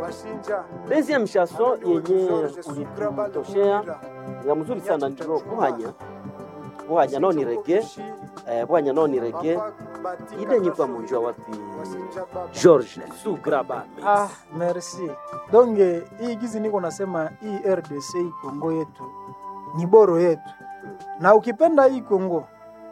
deuxième chanson yenye ulitutoshea ya mzuri sana ndiro buhanya buhanya no ni rege eh, buhanya no ni rege ide nyikwa munjwa wapi George Sugraba Ah, merci. Donc eh, hii gizi niko nasema hii RDC hii Kongo yetu ni boro yetu, na ukipenda hii Kongo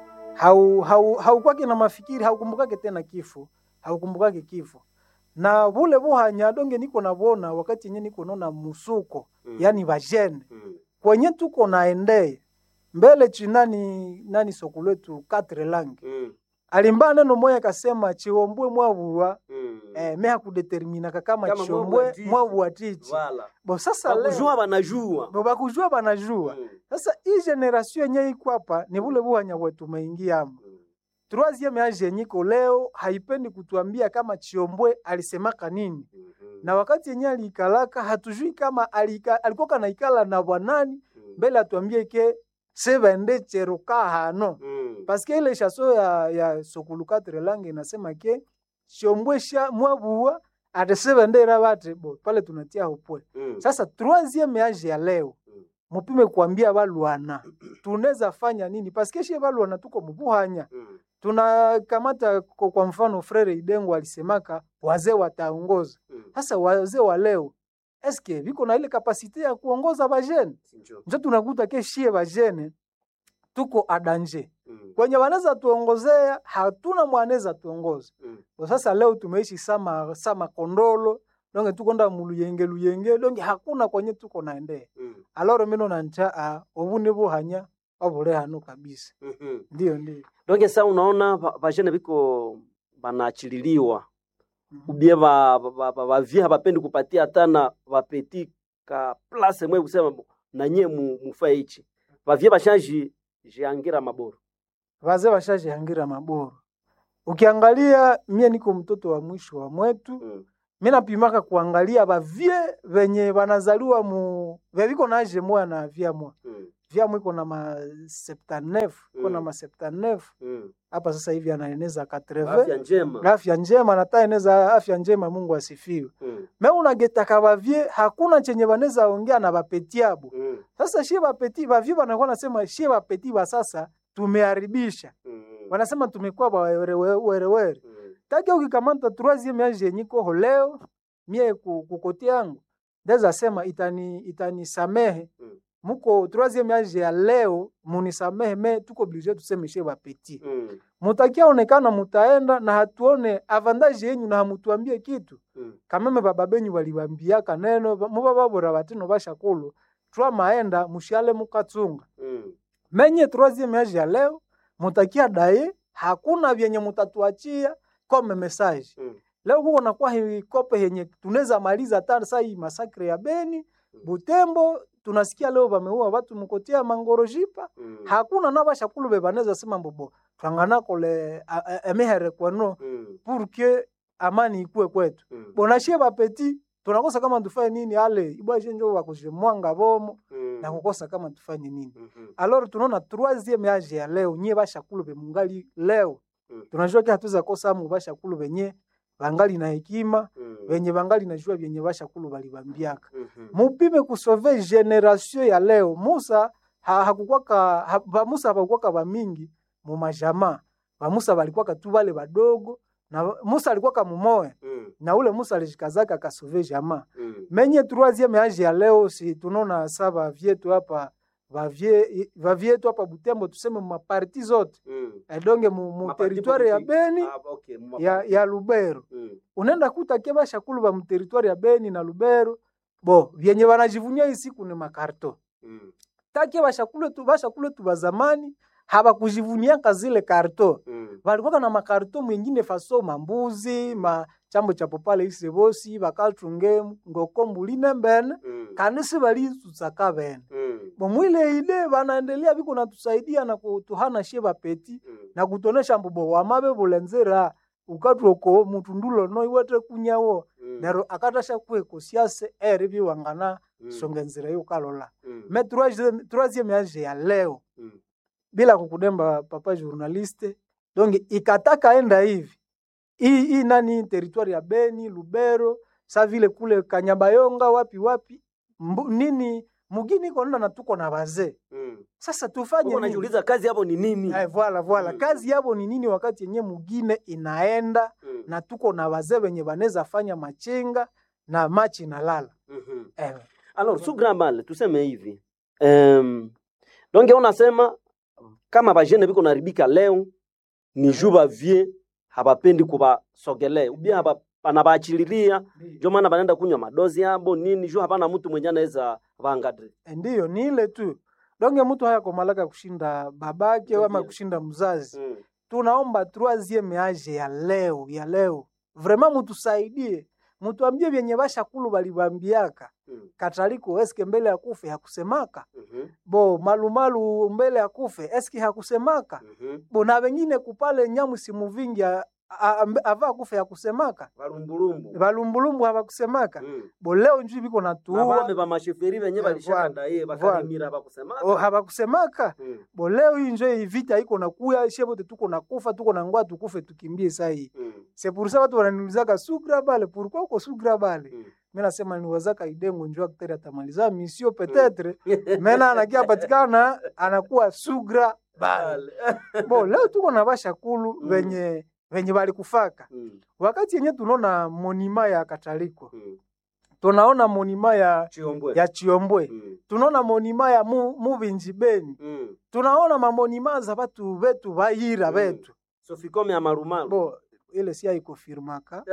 hau hau haukwake na mafikiri haukumbukake tena kifo haukumbukake kifo na vule vuhanya donge niko navona wakati yenye niko naona musuko Mm. yani vajene Mm. kwenye tuko naendeye mbele chinani nani soko letu katre langi Mm. alimba neno moya kasema chiombwe mwavulwa Mm. eh, meha kudeterminaka kama, Kama chiombwe mwavulatichi. mwavulatichi Voilà. bo sasa leo bakujua banajua bo bakujua banajua Mm. sasa hii generation yenye iko hapa ni vule vuhanya wetu umeingiamo Mm. troisieme age yenye iko leo haipendi kutuambia kama chiombwe alisemaka nini Mhm. na wakati yenye aliikalaka hatujui kama alika, alikuwa kanaikala na bwanani Mm. mbele atuambie ke sevende cheroka hano Mm. paske ile shaso ya, ya sokulukatre lange inasema ke chiombwe sha mwabua ate sevende rabate bo pale tunatia hopwe Mm. sasa troisieme age ya leo Mm. mupime kuambia balwana tunaweza fanya nini paske shie balwana tuko mubuhanya Mm. tunakamata kwa kwa mfano frere idengo alisemaka wazee wataongoza Mm. sasa wazee wa leo eske viko na ile kapasite ya kuongoza bajene Sinjo. njo tunakuta ke shie bajene tuko adanje Mm. kwenye wanaweza tuongozea hatuna mwanaweza tuongoza Mm. kwa sasa leo tumeishi sama sama kondolo donge tukonda muluyenge luyenge donge hakuna kwenye tuko naendea Mm. aloro mino nancha obuni buhanya obule hano kabisa Mhm. ndio ndio donge sa unaona ba- bajene biko banaachililiwa Mhm. ubie ba- ba- ba- ba- bavie habapendi kupatia hata na bapeti ka place mwe kusema bo, na nye mu- mufae ichi bavie bashaji jiangira maboro wazee washajihangira maboro. Ukiangalia mie niko mtoto wa mwisho wa mwetu, mm. mi napimaka kuangalia bavie venye banazaliwa mu veviko na age moya na vya moya Mm. vya mwa iko na ma 79 iko na Mm. ma 79 Mm. hapa sasa hivi anaeneza 80 afya njema afya njema nataeneza afya njema, Mungu asifiwe. mm. Me unagetaka bavie hakuna chenye baneza ongea na bapetiabo. Mm. Sasa shie bapeti bavie banakuwa nasema shie bapeti ba sasa tumeharibisha Mm. wanasema tumekuwa bawerewere Mm. take ukikamata troisieme age yenye koho leo mie ku- kukoti yangu ndeza sema itani itanisamehe Mm. muko troisieme age ya leo munisamehe me tuko oblige tuseme she bapeti Mm. mutakia onekana mutaenda na hatuone avantage yenyu na hamutuambie kitu Mm. kameme baba benyu balibambiaka neno ba- muba babura batino bashakulu twa maenda mushale mukatsunga Mm. menye troisieme age ya leo mutakia daye hakuna vyenye mutatuachia kome message Mm. leo kuko nakuwa hii kope yenye tunaweza maliza hata saa hii masakre ya Beni Butembo tunasikia leo vameua watu mkotia mangorojipa Mm. hakuna na bashakulu be banaweza sema mbobo twangana kole a- a- emehere kwano Mm. pour que amani ikue kwetu Mm. bonashie bapeti tunakosa kama tufanye nini ale ibwaje njo wakujemwanga bomo Mm. na kukosa kama tufanye nini Mhm. alors tunaona troisieme age ya leo nyie bashakulu be mungali leo Mm. tunajua ke hatuza kosa amu bashakulu benye bangali na hekima Mm. benye bangali najua vyenye bashakulu balibambiaka Mhm. mupime kusove generation ya leo musa ha, hakukwaka ha, ba musa hapakukwaka bamingi mu majamaa bamusa balikuwaka tu bale badogo na musa alikuwaka mumoya Mm. na ule musa alijikazaka akasove jamaa Mm. menye troisieme age ya leo si tunaona sa bavyetu hapa bavye bavyetu hapa butembo tuseme mumaparti zote Mm. edonge mu, mu Maparti territoire ya politique. beni Ah, okay, mu ya, maparti. ya lubero Mm. unaenda kuta ke bashakulu ba mteritwari ya Beni na Lubero bo vyenye wanajivunia hii siku ni makarto Mm. take bashakulu tu bashakulu tu ba zamani habakujivuniaka zile karto Mm. balikuwa na makarto mwingine faso mambuzi ma chambo cha popale isebosi bakaltunge ngoko mbuline mbene Mm. kanisi balituzaka bene Mm. bomwile ile banaendelea biko natusaidia na kutuhana shie bapeti Mm. na kutonesha mbubo wamabe bulenzera ukatwoko mutundulo no iwete kunyawo Mm. nero akatasha kweko siase eri biwangana Mm. songa nzira yukalola Mm. me troisième troisième age ya leo Mm. bila kukudemba papa journaliste donc ikataka enda hivi hii hii nani territoire ya Beni Lubero sa vile kule Kanyabayonga wapi wapi mbu, nini mugini iko nenda na tuko na wazee Mm. sasa tufanye Huko nini? najiuliza kazi hapo ni nini? Eh, voila voila Mm. kazi yabo ni nini wakati yenye mugine inaenda Mm. na tuko na wazee wenye wanaweza fanya machenga na machi nalala Mhm. eh, Alors, sous grand mal, tuseme hivi. Um, donc unasema kama bajene biko naribika leo ni juu bavie habapendi kubasogelea ubia haba anabaachililia ndio maana banaenda kunywa madozi yabo nini juu hapana mtu mwenye anaweza vangadre ndiyo ni ile tu donge mtu haya komalaka kushinda babake ama Ndiyo. kushinda mzazi mm. tunaomba troisieme age ya leo ya leo vraiment mutusaidie mutuambie vyenye bashakulu balibambiaka mm. kataliko eske mbele ya kufe hakusemaka mhm, bo malumalu mbele ya kufe eske hakusemaka mhm. bo na wengine kupale nyamu simuvingi a- a- ambe- ava kufe hakusemaka Balumbulumbu. balumbulumbu habakusemaka Mm. bo leo njui biko Na natuua bame ba masheferi benye Eh, balishanda ye voilà. bakalimira bakusema. o habakusemaka Mm. bo leo hii njo hii vita iko nakuya shebote tuko nakufa tuko na ngwa tukufe tukimbie saa hii Mm. c'est pour ça watu wananiulizaka sugra bale pourquoi uko sugra bale Mm. mi nasema niwazaka idengo njo akteri atamaliza misio petetre mena anakia patikana anakuwa sugra bale bo leo tuko na bashakulu Mm. venye venye balikufaka Mm. wakati yenye tunaona monima ya kataliko Mm. tunaona monima ya Chiombwe. ya chiombwe Mm. tunaona monima ya mu, muvinji beni Mm. tunaona mamonima za batu betu bayira Mm. betu Sofikome ya marumaru. bo ile si haikofirmaka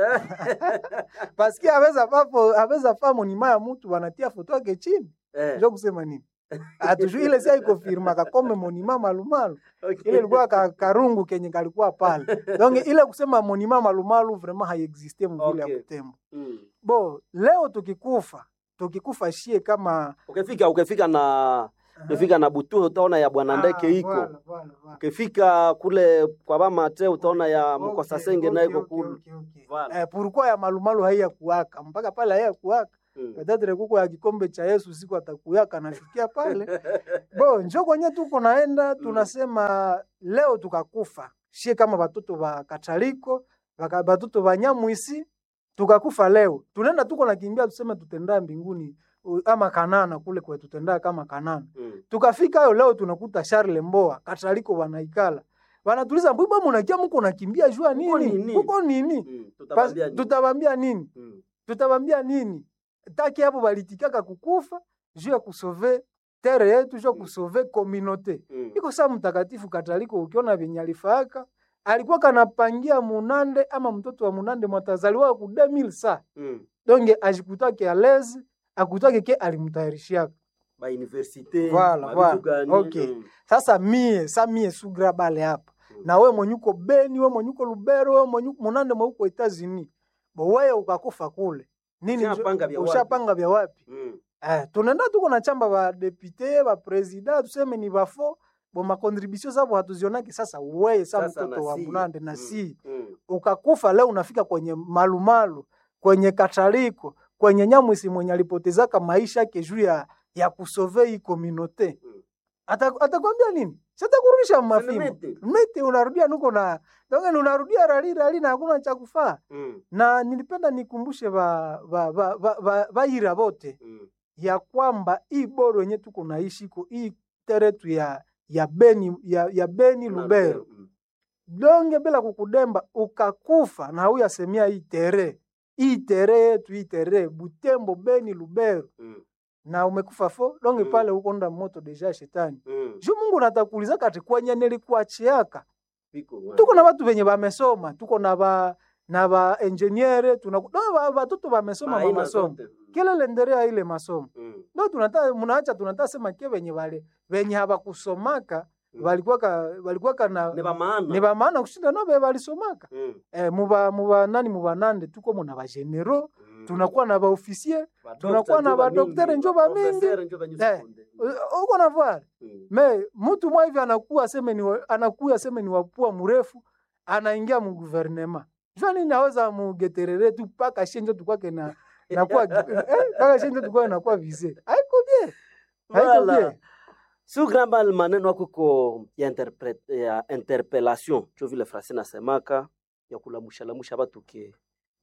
paske aweza papo aweza fa monima ya mutu wanatia foto yake chini Eh. njo kusema nini atujui ile si haikofirmaka kome monima malumalu Okay. ile ilikuwa ka, karungu kenye kalikuwa pale donc ile kusema monima malumalu vraiment haiexiste mvile Okay. ya kutembo Mm. bo leo tukikufa tukikufa shie kama ukifika ukifika na ukifika na butu utaona ya bwana ndeke iko Voilà, voilà, voilà. ukifika kule kwa bamate utaona ya Okay, mkosa senge okay, nayo iko okay, kule okay, okay. Voilà. Eh, pourquoi ya malumalu haiya kuwaka mpaka pale haiya kuwaka Mm. petetre kuko ya kikombe cha Yesu siku atakuyaka nashukia pale bo njo kwenye tuko naenda tunasema leo tukakufa shie kama batoto ba kataliko baka- batoto ba nyamwisi tukakufa leo tunaenda tuko nakimbia tuseme tutenda mbinguni u- ama kanana kule kwe tutenda kama kanana Mm. tukafika hayo leo tunakuta Charles Mboa kataliko wanaikala wanatuliza mbona munakia muko nakimbia jua Kuko nini nini? kuko nini Mm. Pas- Tutabambia nini? tutabambia nini Mm. tutabambia nini taki hapo balitikaka kukufa juu ya kusove tere yetu juu ya kusove kominote Mm. iko saa mtakatifu kataliko ukiona venye alifaaka alikuwa kanapangia munande ama mtoto wa munande mwatazaliwa ku 2000 sa Mm. donge ajikutake alezi akutake ke alimtayarishiaka Ba universite Voilà, ba voilà. vitu gani? Okay. Mm. sasa mie sa mie sugra bale hapa Mm. na we mwenyuko beni we mwenyuko lubero we mwenyuko munande mweuko etazini bo wewe ukakufa kule nini njo- Ushapanga vya wapi? ushapanga vya wapi Mm. eh, tunaenda tuko na chamba ba depute ba president tuseme ni bafo bo makontributio zabo hatuzionaki sasa weye sa Sasa mtoto na wa si. munande na Mm. si Mm. ukakufa leo unafika kwenye malumalu kwenye kataliko kwenye nyamwisi mwenye alipotezaka maisha yake juu ya, ya kusove hii kominote Mm. Ata- atakwambia nini sitakurudisha mmafimbo Mete. mete unarudia nuko na donge unarudia rali rali na hakuna cha kufaa Mm. na nilipenda nikumbushe ba ba ba, ba, ba, baira bote Mm. ya kwamba hii boro yenye tuko naishi iko hii teretu ya ya Beni ya, ya Beni Lubero Mm. donge bila kukudemba ukakufa na huyu asemia hii tere hii tere yetu hii tere Butembo Beni Lubero Mm. na umekufa fo donge Mm. pale uko nda moto deja shetani Mm. juu Mungu natakuuliza kati kwenye nilikuachiaka Biko, wa- tuko na watu venye bamesoma tuko na ba na ba engineer tuna no, ba- batoto bamesoma Aina ma masomo zote. Mm. kile lenderea ile masomo Mm. ndo tunata munaacha tunata sema ke venye vale venye habakusomaka Mm. balikuwaka balikuwaka na Ni ba maana. ni bamaana kushinda no be balisomaka Mm. eh, muba muba nani muba nande tuko muna ba general Mm. tunakuwa na ba officier Ba tunakuwa doctor na njo ba ba docteur mingi, njo ba ba mingi. professeur njo ba nyusi Eh. kunde. U- uko na voir Mm. me mtu mwa hivi anakuwa aseme ni wa- anakuya aseme ni wapua mrefu anaingia mu gouvernement jua nini aweza mugeterere tu paka shenjo tukwake na nakuwa eh, paka shenjo tukwake nakuwa vise haiko bien haiko Voilà. bien Su grambal maneno yako ko ya, interpret, ya interpellation cho vile frase nasemaka ya kulamusha lamusha batu ke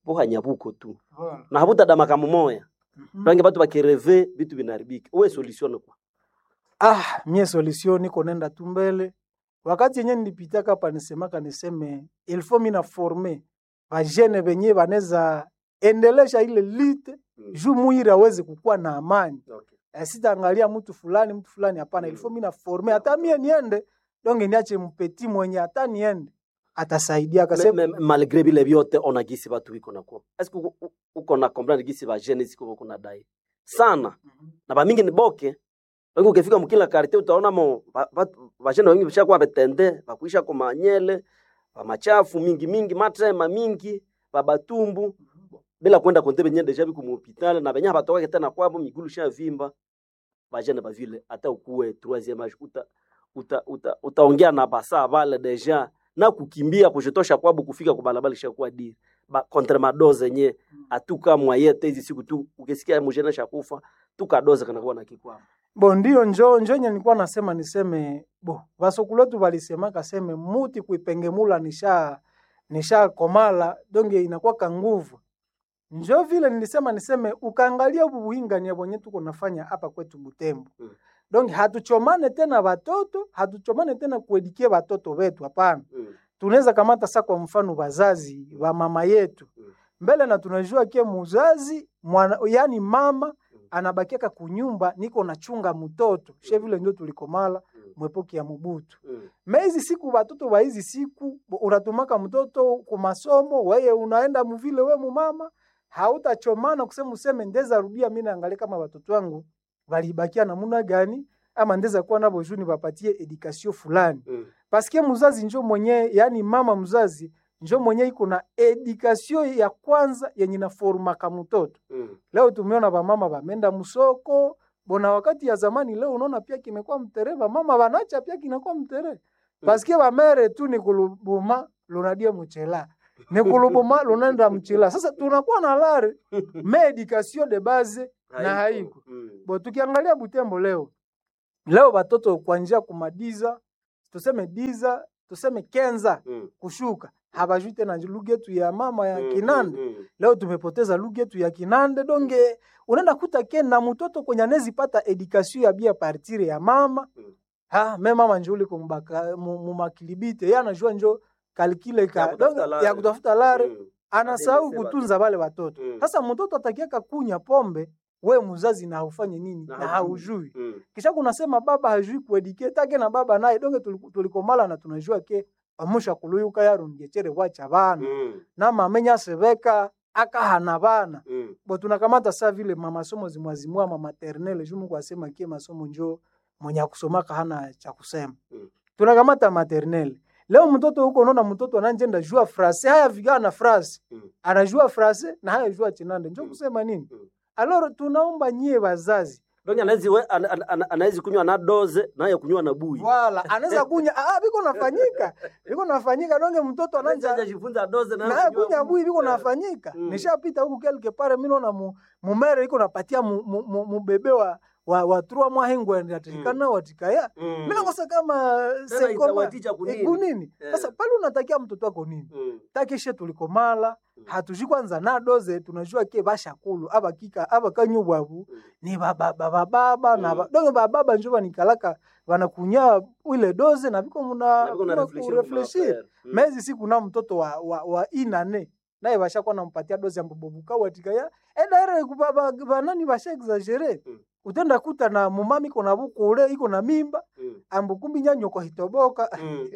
buhanya buko tu Voilà. na habutadamaka mumoya Mhm. range batu bakireve vitu vinaribika uwe solution kwa Ah, mie solution niko nenda tu mbele. Wakati yenye nilipitaka hapa nisemaka niseme ilfo mina forme bajene benye baneza endelesha ile lite juu muiri aweze kukuwa na amani. okay. Eh, sitaangalia mtu fulani mtu fulani hapana, Mm. ilfo mina forme hata mie niende donge niache mpeti mwenye hata niende atasaidia Me- akasema me- malgré bile vyote ona gisi batu biko nakuwa eske uko- u- uko na comprendre gisi bajene siko kuna dai sana na bamingi ni boke wengi ukifika mkila karite utaona mo ba- batu- bajene wengi bishakuwa betende bakuisha kwa manyele bamachafu mingi mingi matrema mingi babatumbu bila kwenda konte benye deja biku muhopitale na benye batokake tena kwabo migulu sha vimba bajene bavile hata ukuwe troisième âge uta uta uta utaongea na basa bale deja na kukimbia kushitosha kwabo kufika kwa balabala ishakuwa diri ba contre madoze yenye atuka mwayete hizi siku tu ukisikia mjene shakufa tukadoze kana kuwa na kikwamo bo ndio njo njo nye nilikuwa nasema niseme bo vasokuluetu walisema kaseme muti kuipengemula nisha nisha komala donge inakuwaka nguvu njo vile nilisema niseme ukaangalia ubu buhingania bwenye tuko nafanya hapa kwetu Butembo Mm. donge hatuchomane tena watoto hatuchomane tena kuedikie watoto wetu hapana mm. tunaweza kamata sa kwa mfano wazazi wa mama yetu Mm. mbele na tunajua ke muzazi mwana, yani mama anabakiaka kunyumba niko nachunga mtoto she vile ndio tulikomala Mm. mwepoki ya Mobutu mm. me hizi siku watoto wa hizi siku bo- unatumaka mtoto ku masomo weye unaenda muvile we mumama hautachomana kusema useme ndeza rudia mimi naangalia kama watoto wangu walibakia namuna gani ama ndeza kuwa nabo juni bapatie edukasio fulani mm. paske mzazi njo mwenye yani mama mzazi njo mwenye iko na edukasio ya kwanza yenye naformaka mtoto mm. leo tumeona bamama bamenda msoko bona wakati ya zamani leo unaona pia kimekuwa mtere bamama banacha pia kinakuwa mtere paske bamere tu ni kulubuma lunadia mchela ni kulubuma lunenda mchela sasa tunakuwa na lare me education de base na haiko mm. bo tukiangalia Butembo leo leo batoto kuanzia kumadiza tuseme diza tuseme kenza mm. kushuka habajui tena lugha yetu ya mama ya Mm, Kinande mm, mm. leo tumepoteza lugha yetu ya Kinande donge unaenda kuta ke na mtoto kwenye anezi pata education ya bia partire ya mama Mm. ha me mama njo liko mbaka mu- mumakilibite yeye anajua njo kalikile Ya ka kutafuta donge, lare. ya kutafuta lare Mm. anasahau Ademese kutunza wale watoto Mm. sasa mtoto atakiaka kunya pombe we mzazi na haufanye nini Na na, haujui. haujui Mm. kisha kunasema baba hajui kuedike take na baba naye donge tuliku- tulikomala na tunajua ke amusha kuluyuka yarungechere wacha bana Mm. na mamenya sebeka akahana bana Mm. bo tunakamata saa vile mamasomo zimwazimua ma maternelle juu Mungu asema kie masomo njo mwenye akusomaka hana cha kusema Mm. tunakamata maternelle leo mtoto huko unaona mtoto ananjenda jua frase haya vigana na frase Mm. anajua frase na haya jua chinande njo Mm. kusema nini Mm. aloro tunaomba nyie wazazi donge anawezi we- ana- ana- ana- anawezi kunywa na doze naye kunywa na bui wala anaweza kunya ah biko nafanyika biko nafanyika donge mtoto Anaweza ananja hajajifunza doze na na kunya bui biko Eh. nafanyika Mm. nishapita huku quelque part mimi naona mu, mumere iko napatia mu, mu, mu, mubebe wa wa, wa trois mois hengwe ndatikana watikaya Mm. mimi nakosa kama Tena sekoma itawaticha kunini? eh, kunini Eh. sasa pale unatakia mtoto wako nini Mm. takishe tulikomala Mm. hatujui kwanza na doze tunajua ke bashakulu abakika abakanyubwabu Mm. ni bababa bababa na Mm. ba- donge bababa njo banikalaka banakunya ile doze na biko Na muna biko na muna reflection kurefleshir kuma affaire. Mm. mezi siku na mtoto wa, wa, wa inane naye bashakuwa nampatia dozi ya mbobobuka watika ya edaere banani basha exagere Mm. utenda kuta na mumami iko na bukule iko na mimba Mm. ambukumbi nyanyo kwa hitoboka Mm.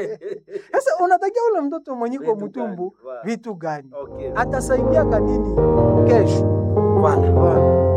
sasa unatakia ule mtoto mwenye kwa Vitu mtumbu gani? Wa- vitu gani Okay. atasaidiaka nini kesho Voilà. Bwana.